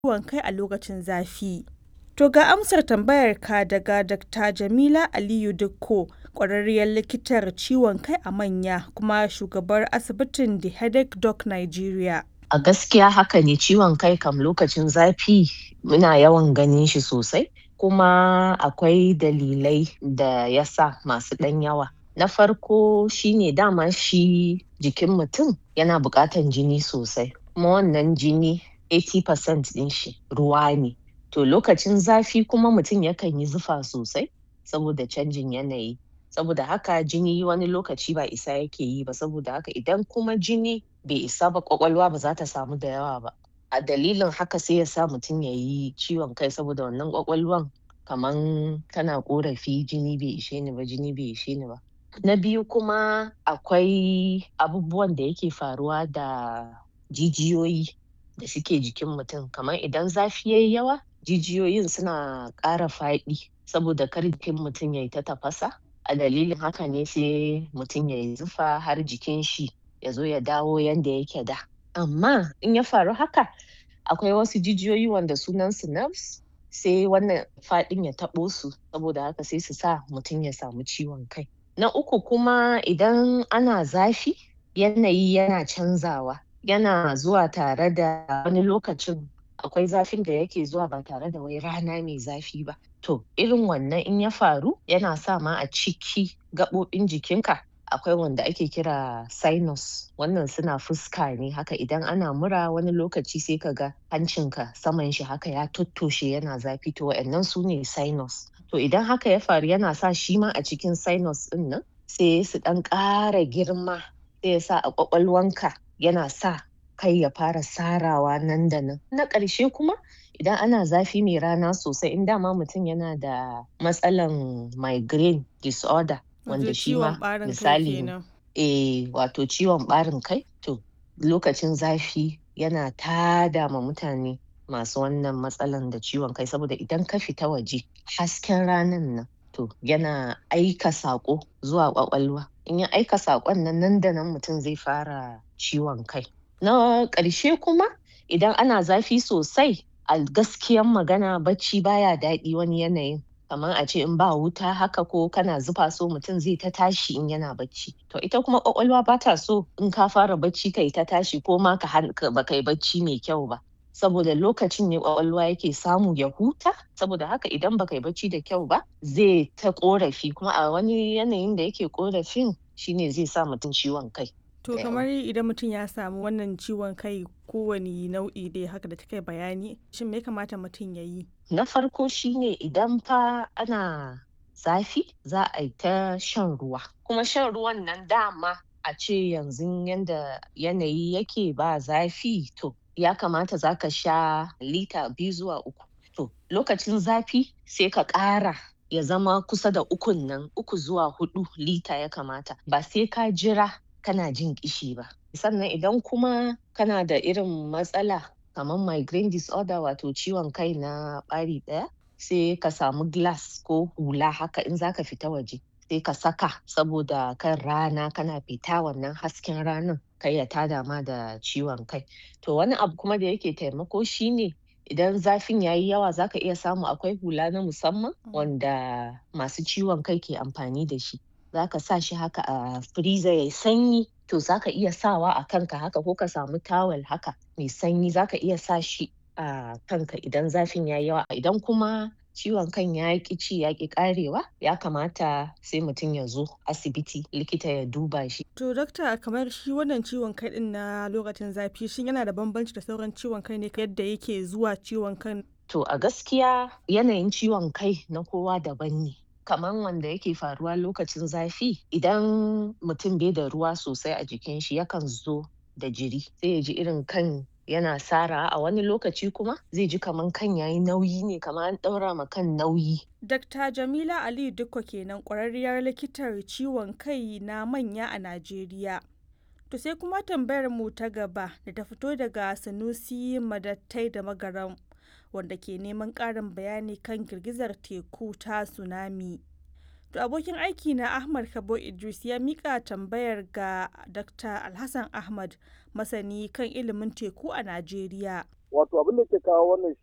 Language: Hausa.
ciwon kai a lokacin zafi. To ga amsar tambayarka daga Dr. Jamila Aliyu Dikko, ƙwararriyar likitar ciwon kai a manya kuma shugabar asibitin The Headache Doc Nigeria. A gaskiya haka ne ciwon kai kam lokacin zafi muna yawan ganin shi sosai kuma akwai dalilai da ya sa masu ɗan yawa. Na farko shine dama shi jikin mutum yana buƙatan jini sosai kuma wannan jini 80% ɗin shi ruwa ne. To lokacin zafi kuma mutum yakan yi zufa sosai saboda canjin yanayi. Saboda haka jini wani lokaci ba isa yake yi ba saboda haka idan kuma jini bai isa ba ƙwaƙwalwa ba za ta samu da yawa ba. A dalilin haka sai ya sa mutum ya yi ciwon kai saboda wannan ƙwaƙwalwan kaman tana ƙorafi jini bai ishe ni ba jini bai ishe ni ba. Na biyu kuma akwai abubuwan da yake faruwa da jijiyoyi da suke jikin mutum kaman idan zafi yayi yawa jijiyoyin suna ƙara faɗi saboda kar jikin mutum yayi ta tafasa. A dalilin haka ne sai mutum yayi zufa har jikin shi ya zo ya dawo yanda yake da. Amma in ya faru haka akwai wasu jijiyoyi wanda sunan su nerves sai wannan faɗin ya taɓo su saboda haka sai su sa mutum ya samu ciwon kai. Na uku kuma idan ana zafi yanayi yana canzawa yana zuwa tare da wani lokacin akwai zafin da yake zuwa ba tare da wai rana mai zafi ba. To irin wannan in ya faru yana sa ma a ciki gaɓoɓin jikinka akwai wanda ake kira sinus wannan suna fuska ne haka idan ana mura wani lokaci sai ka ga hancinka saman shi haka ya tottoshe yana zafi to wa'innan su ne sinus. To idan haka ya faru yana sa shi ma a cikin sinus ɗin nan sai su ɗan ƙara girma sai ya sa a ƙwaƙwalwanka yana sa kai ya fara sarawa nan da nan. Na ƙarshe kuma idan ana zafi mai rana sosai in dama mutum yana da matsalan migraine disorder wanda shi ma misali eh wato ciwon ɓarin kai to lokacin zafi yana tada ma mutane masu wannan matsalan da ciwon kai saboda idan ka fita waje hasken ranan nan to yana aika saƙo zuwa ƙwaƙwalwa. In ya aika saƙon nan nan da nan mutum zai fara ciwon kai. Na ƙarshe kuma idan ana zafi sosai a gaskiyan magana bacci baya daɗi wani yanayin. Kaman a ce in ba wuta haka ko kana zufa so mutum zai ta tashi in yana bacci. To ita kuma ƙwaƙwalwa ba ta so in ka fara bacci kai ta tashi ko ma ka ba kai bacci mai kyau ba. Saboda lokacin ne ƙwaƙwalwa yake samu ya huta saboda haka idan ba kai bacci da kyau ba zai ta ƙorafi kuma a wani yanayin da yake ƙorafin shine zai sa mutum ciwon kai. To kamar idan mutum ya samu wannan ciwon kai kowane nau'i dai haka da kika bayani shin me ya kamata mutum ya yi? Na farko shine idan fa ana zafi za a yi ta shan ruwa kuma shan ruwan nan dama a ce yanzun yanda yanayi yake ba zafi to ya kamata za ka sha lita biyu zuwa uku. To lokacin zafi sai ka ƙara ya zama kusa da ukun nan uku zuwa huɗu lita ya kamata ba sai ka jira kana jin ƙishi ba. Sannan idan kuma kana da irin matsala kaman migraine disorder wato ciwon kai na ɓari ɗaya sai ka samu glass ko hula haka in za ka fita waje sai ka saka saboda kan rana kana fita wannan hasken ranan kar ya tada ma da ciwon kai. To wani abu kuma da yake taimako shine idan zafin yayi yawa za ka iya samu akwai hula na musamman wanda masu ciwon kai ke amfani da shi. Za ka sa shi haka a freezer yayi sanyi to za ka iya sawa a kanka haka ko ka samu tawel haka mai sanyi za ka iya sa shi a kanka idan zafin yayi yawa. Idan kuma ciwon kan ya ƙi ci ya ƙi ƙarewa ya kamata sai mutum ya zo asibiti likita ya duba shi. To dakta kamar shi wannan ciwon kai ɗin na lokacin zafi shin yana da bambanci da sauran ciwon kai ne yadda yake zuwa ciwon kan? To a gaskiya yanayin ciwon kai na kowa daban ne. Kaman wanda yake faruwa lokacin zafi idan mutum bai da ruwa sosai a jikin shi yakan zo da jiri sai ya ji irin kan yana sarawa a wani lokaci kuma zai ji kaman kan yayi nauyi ne kaman an ɗaura ma kan nauyi. Dr. Jamila Aliyu Dikko kenan ƙwararriyar likitar ciwon kai na manya a Najeriya. To sai kuma tambayar mu ta gaba da ta fito daga Sanusi Madattai da Magaram wanda ke neman ƙarin bayani kan girgizar teku ta tsunami. To abokin aiki na Ahmad Kabo Idris ya mika tambayar ga Dr. Alhassan Ahmad masani kan ilimin teku a Najeriya. wato abin da ke kawo wannan